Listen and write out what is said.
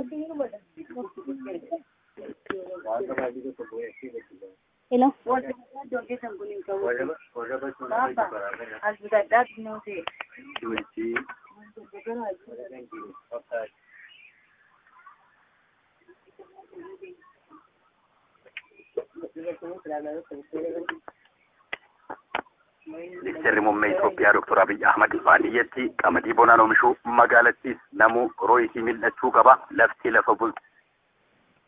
Hello. Ministeerri muummee Itoophiyaa Dr. Abiy Ahmad baadiyyaatti qamadii bonaan oomishuu magaalattis namuu rooyisii mil'achuu qaba. Lafti lafa bultu